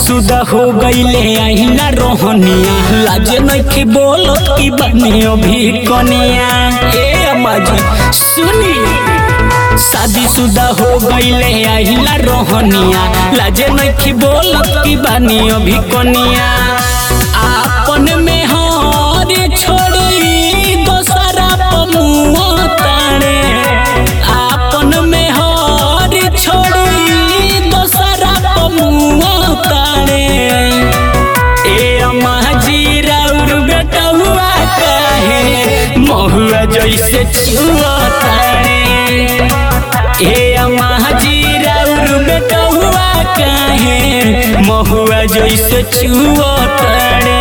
शादीशुदा हो गईले आईना रोहनिया लाज नइखे बोलत की बने अभी कनिया ए अम्मा जी सुनी शादीशुदा हो गईले आईला रोहनिया लाज नइखे बोलत की बने अभी कनिया आपन में हर छोड़ी दोसरा पमुआ ताणे आपन में हर छोड़ी दोसरा पमुआ ताणे ए अम्मा जी राउर बेटा हुआ काहे महुआ जैसे चुआ ताणे ए अम्मा जी राउर बेटा हुआ काहे महुआ जैसे चुआ ताणे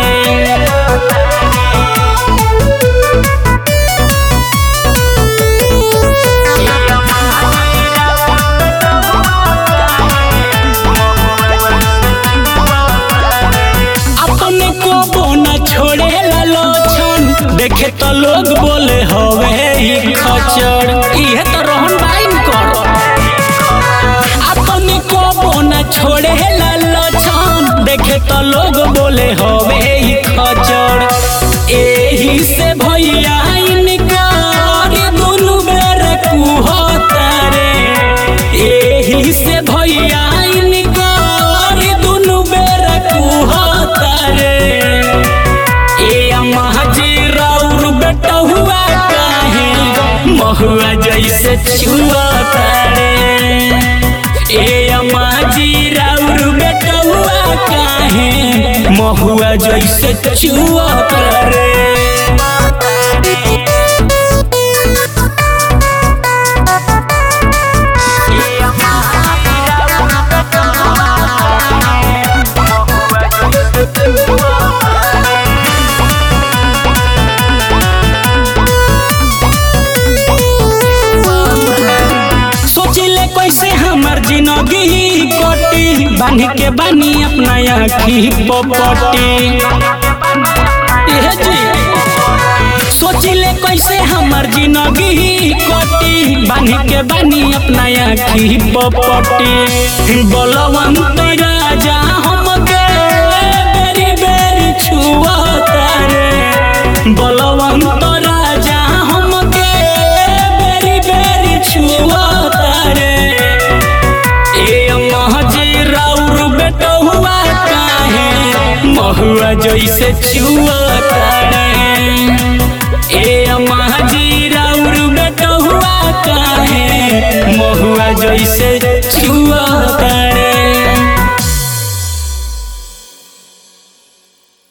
अपने को बोना छोड़े लोछन देखे तो लोग बोले हवे ई खचर इहे तो रोहन बाइन कर अपने को बोना छोड़े लोछन देखे तो लोग बोले हवे ई खचर एही से भैया इनकार दुनु बेर कुहतारे एही से भैया इनकार दुनु बेर कुहतारे ए अम्मा जी राउर बेटा हुआ काहे महुआ जैसे छुआ तारे ए अम्मा जी राउर बेटा हुआ काहे महुआ जैसे छुआ तारे सोचिले कैसे हमर जिंदगी कटी बांध के बानी अपना आखी पपटी एहे जी सोचिले कैसे हमर जिंदगी कटी बांध के बानी अपना आखी पपटी बलवंत राजा हमके बेरी बेरी छुआ तारे बलवंत राजा हमके बेरी बेरी छुआ तारे ए अम्मा जी राउर बेटा हुआ काहे महुआ जैसे छुआ तारे